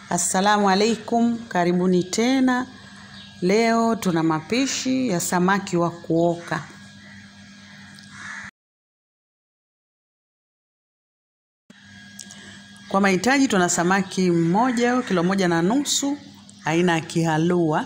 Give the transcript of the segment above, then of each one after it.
Assalamu alaikum, karibuni tena. Leo tuna mapishi ya samaki wa kuoka. Kwa mahitaji tuna samaki mmoja kilo moja na nusu aina ya kihalua.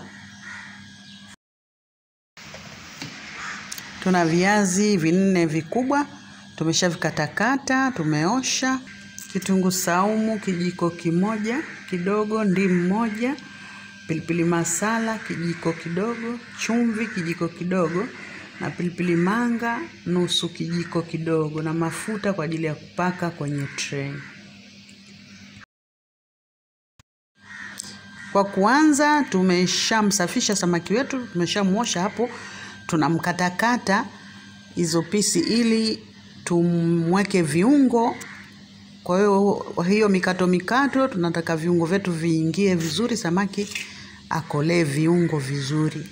Tuna viazi vinne vikubwa tumeshavikatakata, tumeosha. Kitunguu saumu kijiko kimoja kidogo, ndimu moja, pilipili masala kijiko kidogo, chumvi kijiko kidogo na pilipili manga nusu kijiko kidogo na mafuta kwa ajili ya kupaka kwenye tray. Kwa kuanza, tumeshamsafisha samaki wetu, tumeshamwosha hapo, tunamkatakata hizo pisi ili tumweke viungo. Kwa hiyo hiyo mikato mikato, tunataka viungo vyetu viingie vizuri, samaki akolee viungo vizuri.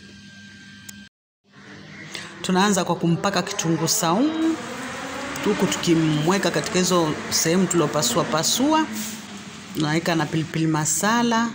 Tunaanza kwa kumpaka kitunguu saumu, huku tukimweka katika hizo sehemu tuliopasua pasua. Tunaweka na pilipili masala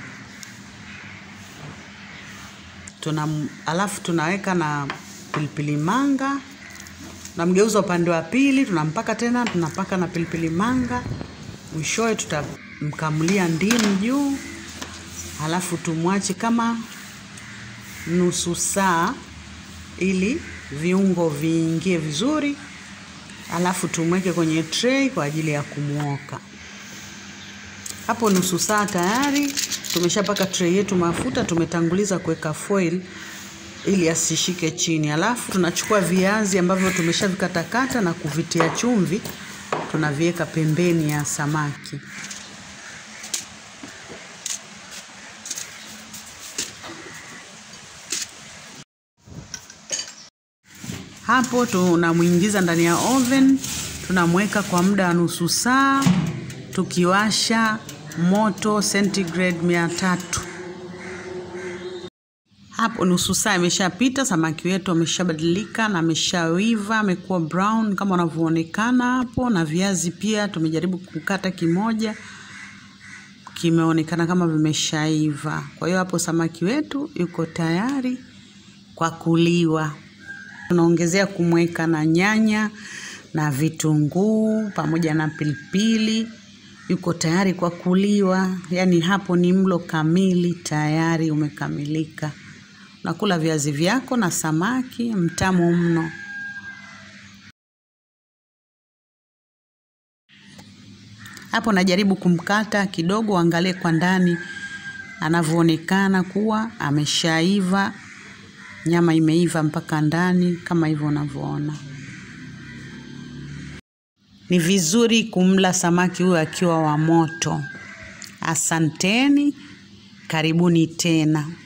tuna alafu tunaweka na pilipili manga, tunamgeuza upande wa pili, tunampaka tena, tunapaka na pilipili manga. Mwishowe tutamkamulia ndimu juu, alafu tumwache kama nusu saa ili viungo viingie vizuri, alafu tumweke kwenye tray kwa ajili ya kumwoka. Hapo nusu saa tayari tumeshapaka tray yetu mafuta, tumetanguliza kuweka foil ili asishike chini. Alafu tunachukua viazi ambavyo tumeshavikatakata na kuvitia chumvi, tunaviweka pembeni ya samaki. Hapo tunamwingiza ndani ya oven, tunamweka kwa muda wa nusu saa tukiwasha moto centigrade mia tatu. Hapo nusu saa imeshapita, samaki wetu ameshabadilika na ameshawiva, amekuwa brown kama unavyoonekana hapo, na viazi pia tumejaribu kukata kimoja kimeonekana kama vimeshaiva. Kwa hiyo hapo samaki wetu yuko tayari kwa kuliwa. Tunaongezea kumweka na nyanya na vitunguu pamoja na pilipili yuko tayari kwa kuliwa. Yaani hapo ni mlo kamili, tayari umekamilika. Unakula viazi vyako na samaki mtamu mno. Hapo najaribu kumkata kidogo, angalie kwa ndani anavyoonekana kuwa ameshaiva, nyama imeiva mpaka ndani kama hivyo unavyoona. Ni vizuri kumla samaki huyo akiwa wa moto. Asanteni, karibuni tena.